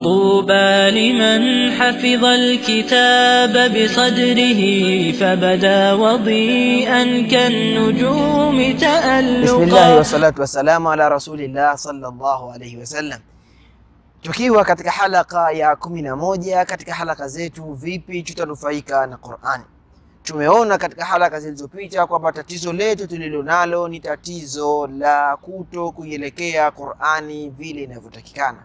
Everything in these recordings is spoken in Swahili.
طوبى لمن حفظ الكتاب بصدره فبدا وضيئا كالنجوم تألقا Bismillahi wassalatu wassalamu ala rasulillah sallallahu alaihi wasallam. Tukiwa katika halaka ya kumi na moja katika halaka zetu vipi tutanufaika na Qur'ani. Tumeona katika halaka zilizopita kwamba tatizo letu tulilonalo ni tatizo la kuto kuielekea Qur'ani vile inavyotakikana.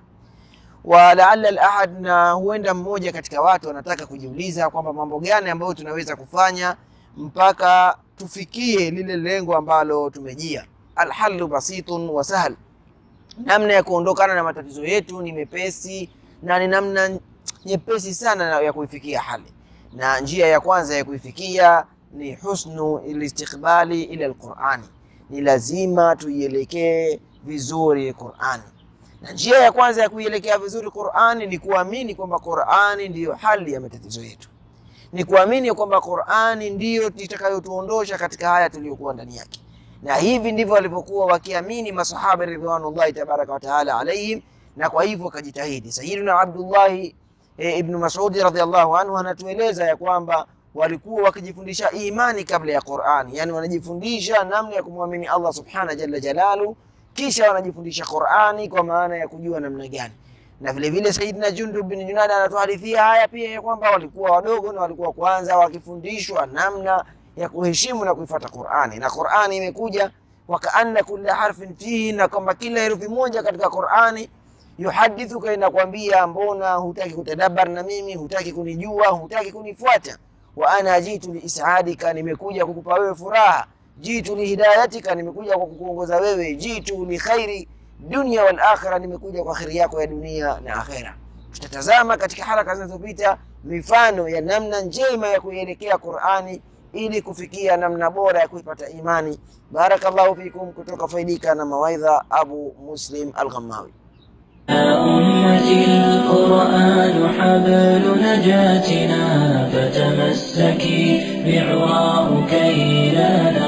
Wa laalla al-ahad, na huenda mmoja katika watu anataka kujiuliza kwamba mambo gani ambayo tunaweza kufanya mpaka tufikie lile lengo ambalo tumejia. Alhalu basitun wa sahal, namna ya kuondokana na matatizo yetu ni mepesi na ni namna nyepesi sana ya kuifikia hali, na njia ya kwanza ya kuifikia ni husnu listiqbali ila alqurani, ni lazima tuielekee vizuri Qurani na njia ya kwanza ya kuielekea vizuri Qur'ani ni kuamini kwamba Qur'ani ndiyo hali ya matatizo yetu, ni kuamini kwamba Qur'ani ndiyo itakayotuondosha katika haya tuliyokuwa ndani yake. Na hivi ndivyo walivyokuwa wakiamini masahaba ridwanullahi tabaraka wa taala alaihim, na kwa hivyo wakajitahidi. Sayyiduna Abdullahi e, ibnu Mas'udi radhiallahu anhu anatueleza ya kwamba walikuwa wakijifundisha imani kabla ya Qur'ani, yani wanajifundisha namna ya kumwamini Allah subhanahu jalla jalalu kisha wanajifundisha Qur'ani kwa maana ya kujua namna gani. Na vile vile Sayyidina Jundub bin Junada anatuhadithia haya pia ya kwamba walikuwa wadogo na walikuwa kwanza wakifundishwa namna ya kuheshimu na kuifuata Qur'ani, na Qur'ani imekuja wakaanna kulla harfin fihi, na kwamba kila herufi moja katika Qur'ani yuhadithuka, inakwambia mbona hutaki kutadabar na mimi, hutaki kunijua, hutaki kunifuata. Wa ana jitu liisadika, nimekuja kukupa wewe furaha jitu lihidayatika, nimekuja kwa kukuongoza wewe. Jitu li khairi dunia wal akhira, nimekuja kwa kheri yako ya dunia na akhera. Tutatazama katika haraka zinazopita mifano ya namna njema ya kuielekea Qur'ani ili kufikia namna bora ya kuipata imani. Barakallahu fikum, kutoka Faidika na mawaidha Abu Muslim Al-Ghammawi. يا أمتي القرآن حبل نجاتنا فتمسكي بعواه كي لا